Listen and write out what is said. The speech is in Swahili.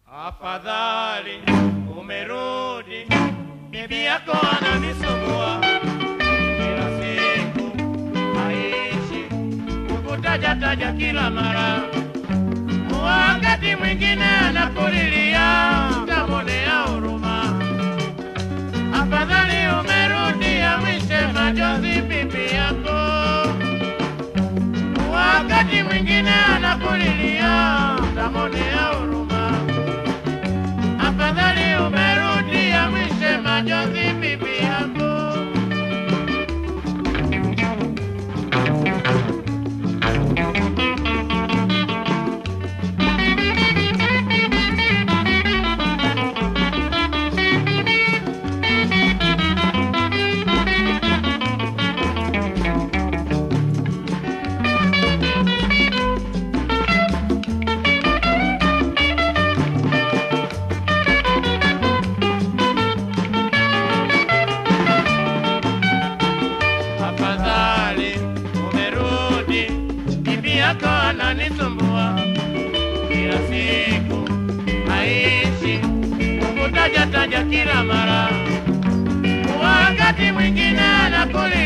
Afadhali umerudi, bibi yako ananisumbua kila siku, aishi kukutaja taja kila mara, wakati mwingine anakulilia, tamwonea huruma. Afadhali umerudi, amwishe majonzi bibi yako, wakati mwingine anakulilia, tamwonea huruma. Afadhali umerudi, amwishe majonzi bibi yako. Afadhali umerudi, bibi yako ananisumbua kila siku, aishi kukutaja taja kila mara, wakati mwingine anakuli